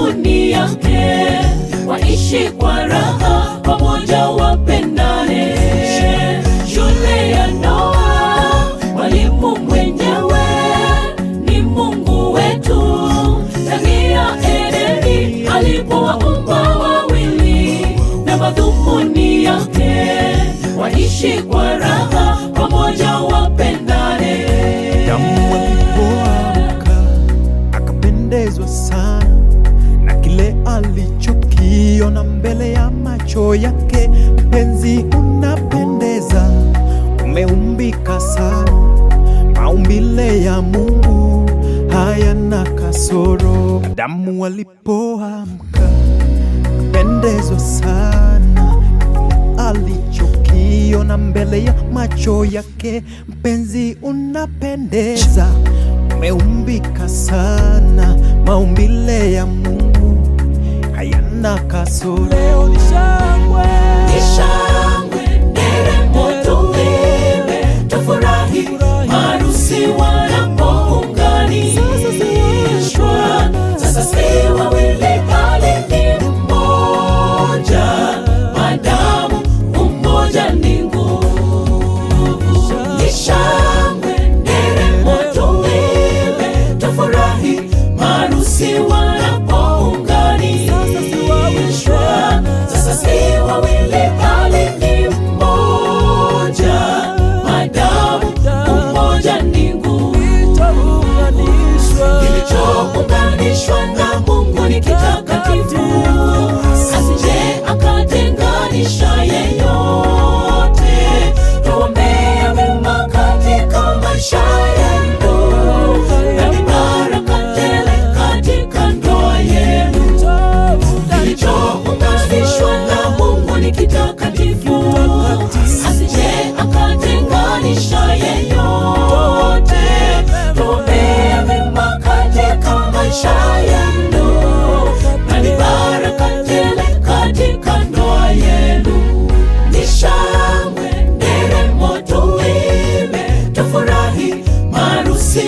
madhumuni yake, waishi kwa raha pamoja, wapendane. Shule ya Noa, mwalimu mwenyewe ni Mungu wetu. Ndani ya Edeni alipowaumba wawili, na madhumuni yake, waishi kwa raha pamoja, wapendane. Adamu alipoamka akapendezwa sana na kile alichokiona mbele ya macho yake. Mpenzi, unapendeza, umeumbika sana, maumbile ya Mungu hayana kasoro. Adamu alipoamka akapendezwa sana alichokiona mbele ya macho yake. Mpenzi, unapendeza, umeumbika sana, maumbile ya Mungu hayana kasoro. Leo ni shangwe, Ni shangwe, nderemo tuimbe, tufurahi, maharusi wanapounganishwa. Sasa si wawili bali ni mmoja, madamu umoja ni nguvu. Ni shangwe, nderemo tuimbe, tufurahi, maharusi wanapounganishwa. Sasa si wawili bali ni mmoja, madamu umoja ni nguvu. Kilichounganishwa na Mungu ni kitakatifu, asije akatenganisha yeyote. Tuombee mema katika maisha yenu na ni baraka tele katika ndoa yenu. Kilichounganishwa na Mungu ni kitakatifu, asije akatenganisha yeyote. Tuombee mema katika maisha yenu na ni baraka tele katika ndoa yenu. Ni shangwe, nderemo, tuimbe, tufurahi, maharusi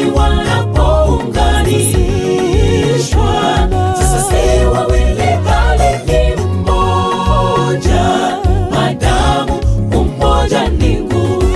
wanapounganishwa. Sasa si wawili bali ni mmoja, madamu umoja ni nguvu.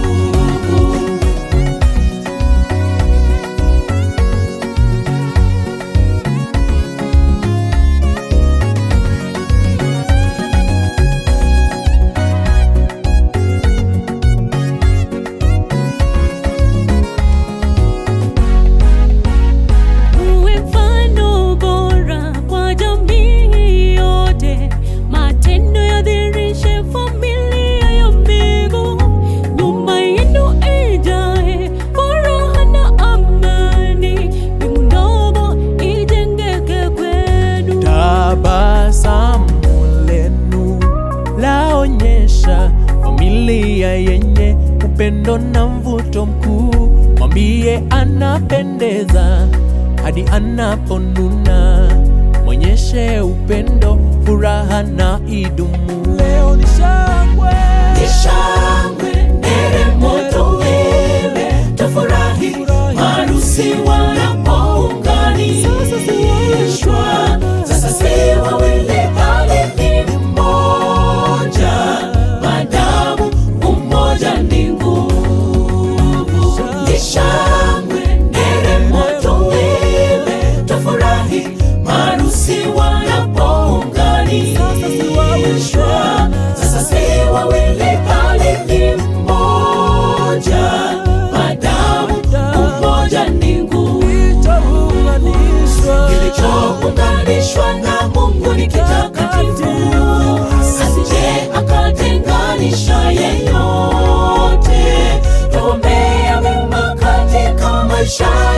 Uwe mfano bora kwa jamii yote, matendo yadhihirishe familia ya mbingu. Nyumba yenu ijae furaha na amani, mbingu ndogo ijengeke kwenu. tabasamu lenu laonyesha familia yenye upendo na mvuto mkuu. Mwambie anapendeza hadi anaponuna, mwonyeshe upendo, furaha na idumu. Leo ni shangwe, Ni shangwe, nderemo, tuimbe, tufurahi, maharusi wanapounganishwa. Sasa si wawili bali ni mmoja, madamu umoja ni nguvu. Ni shangwe, nderemo, tuimbe, tufurahi, maharusi wanapounganishwa. Sasa si wawili bali ni mmoja, madamu umoja ni nguvu. Kilichounganishwa na Mungu ni kitakatifu, asije akatenganisha yeyote. Tuombea mema katika maisha